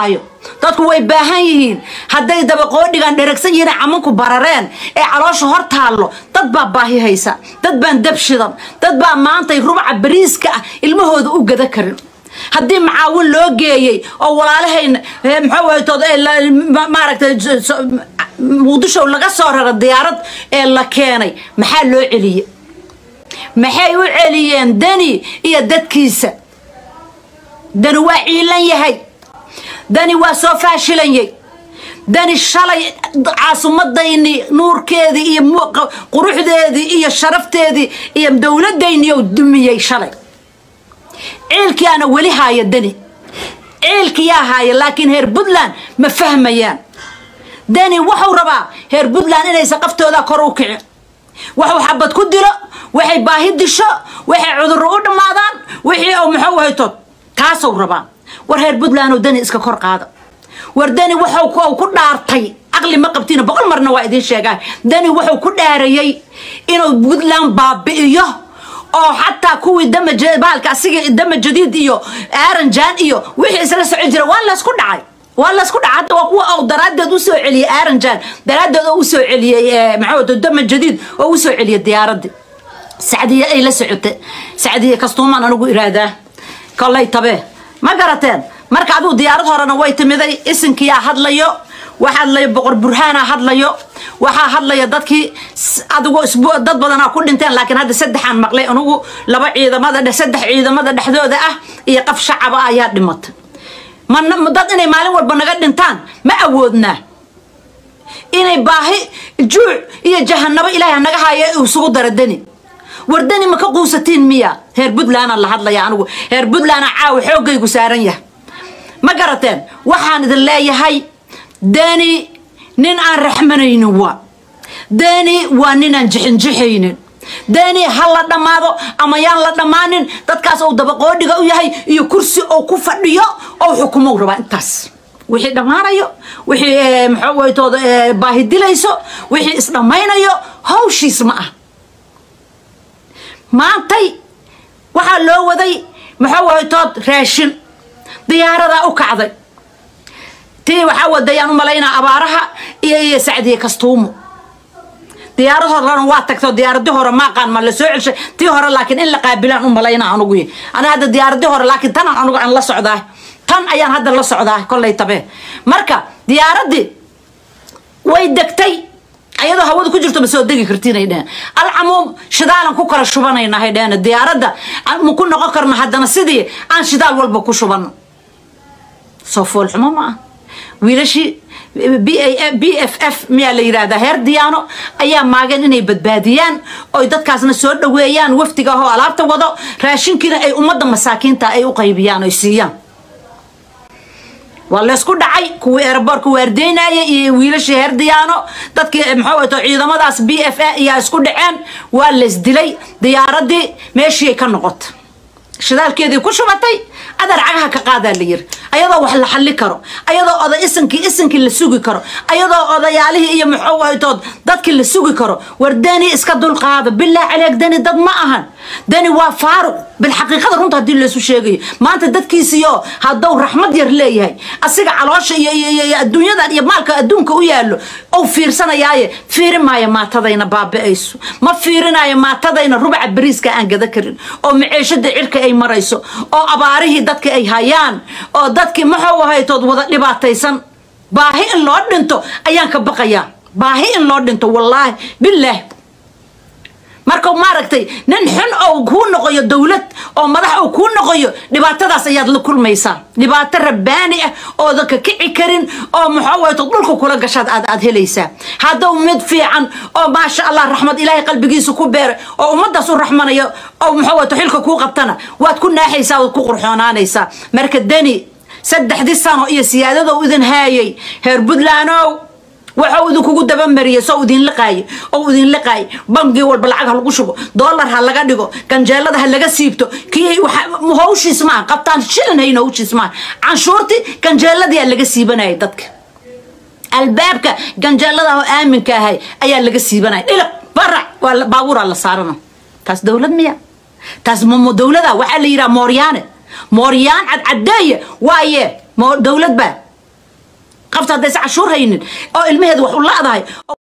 haayo dadku way baahan yihiin hadday dabaqoodhigan dheragsan yihiin camanku barareen ee caloosha hor taallo dad baa baahi haysa dad baan dab shidan dad baa maantay rubaca bariiska ah ilmahooda u gada karin haddii macaawin loo geeyey oo walaalahayna maxawaytood maaragtay muqdisho laga soo rara diyaarad ee la keenay maxaa loo celiyey maxay u celiyeen dani iyo dadkiisa dani waa ciilan yahay dani waa soo faashilanyay dani shalay caasimadayni nuurkeedii iyo quruxdeedii iyo sharafteedii iyo dowladayni ou dumiyey shalay ciilkiyaana weli haaya dani ciilkiyaa haaya laakiin heer puntland ma fahmayaan dani wuxuu rabaa heer puntland inaysa qaftooda kor u kicin waxuu xabad ku dilo waxay baahi disho waxay cudurro u dhammaadaan wixii u muxuu hayto taasuu rabaa war reer puntland oo dani iska kor qaada war dani wuxuu ku dhaartay caqli ma qabtiina boqol marna waa idiin sheegaa dani wuxuu ku dhaarayey inuu puntland baabi'iyo oo xataa kuwii dama baalka asiga dama jadiid iyo aaranjaan iyo wixii isla soco jira waa laysku dhacay waa laysku dhacay hadda waa kuwa oo daraaddeed usoo celiyey aaranjaan daraaddeed oo usoo celiyey maxaa dama jadiid oo usoo celiyey diyaaradii sacdiye ay la socotay sacdiye kastuumaan anigu iraadaa kollay tabe ma garateen marka aduu diyaarad horena way timiday isinkiyaa hadlayo waxa hadlayo boqor burhaana hadlayo waxaa hadlaya dadkii adigu dad badanaa ku dhinteen laakiin hadda saddexaan maqlay anigu laba ciidamada saddex ciidamada dhexdooda ah iyo qaf shacaba ayaa dhimatay dad inay maalin walba naga dhintaan ma awoodnaa inay baahi juuc iyo jahanabo ilaahay naga haayo isugu dara dani war dani ma ka quusatiin miya reer puntlandan la hadlaya anigu reer puntlandna caawa xoogaygu saaran yahay ma garateen waxaan idin leeyahay dani nin aan raxmanaynin waa dani waa ninaan jixinjixaynin dani ha la dhammaado ama yaan la dhammaanin dadkaas ou dabaqoodhiga u yahay iyo kursi ou ku fadhiyo ou xukumow rabaa intaas wixii dhammaanayo wixii maxawaytooda baahi dilayso wixii isdhammaynayo hawshiis ma ah maantay waxaa loo waday maxawaytood raashin diyaaradaa u kacday tii waxaa wadayaan u malaynaa abaaraha iyo iyo sacdiye kastuumo diyaarad horena waa tagto diyaaradii hore maaqaan ma la soo celshay tii hore laakiin in la qaabilaan u malaynaa anugu ana hadda diyaaradii hore laakiin tan anugu aan la socdaa tan ayaan hadda la socdaa kollay tabe marka diyaaradii way degtay ayadoo hawada ku jirto ma soo degi kartiin ay dheheen alcamuum shidaalan ku kala shubanayna hay dheheen diyaaradda ma ku noqon karno haddana sidii aan shidaal walba ku shubano soo foolxumo ma ah wiilashii b f f miyaa la yidhahdaa heer diyaano ayaa maageen inay badbaadiyaan oy dadkaasna soo dhaweeyaan wafdiga ahoo alaabta wado raashinkiina ay ummadda masaakiinta ay u qaybiyaan oy siiyaan waa laysku dhacay kuwii eeraboorka waardeynaya iyo wiilashii heer diyaano dadkii maxaa ciidamadaas b f a ayaa isku dhaceen waa laysdilay diyaaradii meeshiiay ka noqota shidaalkeedii ku shubatay adar cagaha ka qaadaa la yiri ayadoo wax la xalli karo ayadoo oday isinkii isinkii la sugi karo ayadoo odayaalihii iyo muxuwaytood dadkii la sugi karo war dani iska dulqaada bilaa caleeg dani dad ma ahan dani waa faaruq bilxaqiiqada runta haddii laysu sheegayo maanta dadkiisiyo hadduu raxmad yar leeyahay asiga caloosha iyo adduunyadan iyo maalka adduunka u yaallo ou fiirsanayaaye fiiri maayo maatadayna baabi'ayso ma fiirinayo maatadayna rubaca bariiska aan gada karin oo maciishada cirka ay marayso oo abaarihii dadka ay hayaan oo dadkii maxuu ahaytood wada dhibaataysan baahi in loo dhinto ayaan ka baqayaa baahi in loo dhinto wallaahi bilaah marka maaragtay nin xun oo kuu noqoyo dowlad oo madax oo kuu noqoyo dhibaatadaas ayaad la kulmaysaa dhibaato rabbaani ah oodan ka kici karin oo maxawayto dhulka kula gashaad aad aad helaysaa hadduu mid fiican oo maasha allah raxmad ilaahay qalbigiisa ku beeray oo ummadaas u raxmanayo oo maxawayto xilka kuu qabtana waad ku naaxaysaa waad ku qurxoonaanaysaa marka dani saddexdii sano iyo siyaadadou idin haayay heer puntlandow waxau idinkugu dabamariyey soo idin liqaaye oo idin liqaaye bangi walba lacag ha lagu shubo dollar ha laga dhigo ganjeelada ha laga siibto kii hawshiis maaha qabtaan shilin hayn hawshiis maaha canshuurtii ganjeeladiyaa laga siibanayay dadka albaabka ganjeelada oo aaminka ahay ayaa laga siibanaya dhiliq barac waa baabuuraa la saarana taas dowlad miya taas mamo dowlada waxaa la yidhaha mooryaane mooryaan cadcadeeye waaye dowlad baa qofta haddaysa cashuur haynin oo ilmaheeda wax u la-dahay